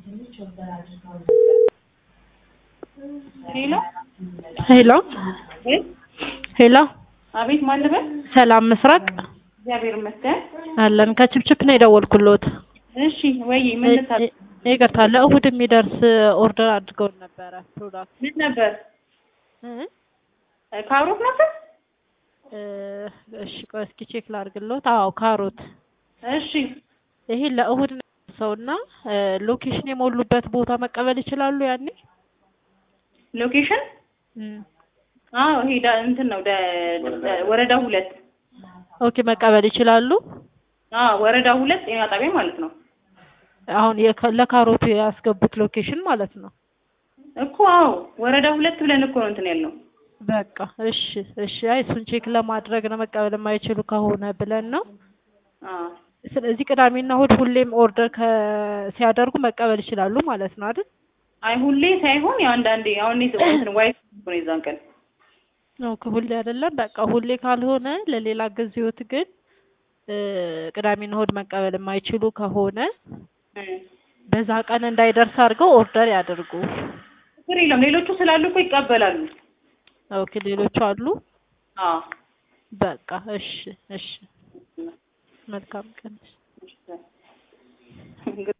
ሄሎ ሄሎ ቤት ሄሎ፣ አቤት፣ ማን ልበል? ሰላም ምስራቅ እግዚአብሔር ይመስገን። አለን። ከችፕችፕ ነው የደወልኩልዎት። እሺ ወይ ምን ልታል? ይ- ይቅርታ ለእሁድ የሚደርስ ኦርደር አድርገውን ነበረ ፕሮዳክት ምን ነበር? እ? ካሮት ነበር? እ፣ እሺ ቆይ እስኪ ቼክ ላድርግልዎት። አዎ ካሮት። እሺ ይሄ ለእሁድ ነው ሰውና ሎኬሽን የሞሉበት ቦታ መቀበል ይችላሉ ያኔ? ሎኬሽን? እም፣ አዎ ይሄ ዳ- እንትን ነው ደ- ደ- ወረዳ ሁለት ኦኬ መቀበል ይችላሉ። አዎ ወረዳ ሁለት ጤና ጣቢያ ማለት ነው አሁን የከ- ለካሮቱ ያስገቡት ሎኬሽን ማለት ነው። እኮ። አዎ ወረዳ ሁለት ብለን እኮ ነው እንትን ያልነው። በቃ እሺ፣ እሺ። አይ እሱን ቼክ ለማድረግ ነው መቀበል የማይችሉ ከሆነ ብለን ነው። አዎ ስለዚህ ቅዳሜና እሁድ ሁሌም ኦርደር ከ- ሲያደርጉ መቀበል ይችላሉ ማለት ነው አይደል? አይ ሁሌ ሳይሆን ያው አንዳንዴ አሁን እኔ እንትን ዋይፍ ነው የዛን ቀን ኦኬ ሁሌ አይደለም። በቃ ሁሌ ካልሆነ ለሌላ ጊዜዎት ግን እ፣ ቅዳሜና እሁድ መቀበል የማይችሉ ከሆነ እም። በዛ ቀን እንዳይደርስ አድርገው ኦርደር ያደርጉ። ችግር የለም ሌሎቹ ስላሉ እኮ ይቀበላሉ። ኦኬ ሌሎቹ አሉ። አዎ በቃ እሺ፣ እሺ። መልካም ቀን። እሺ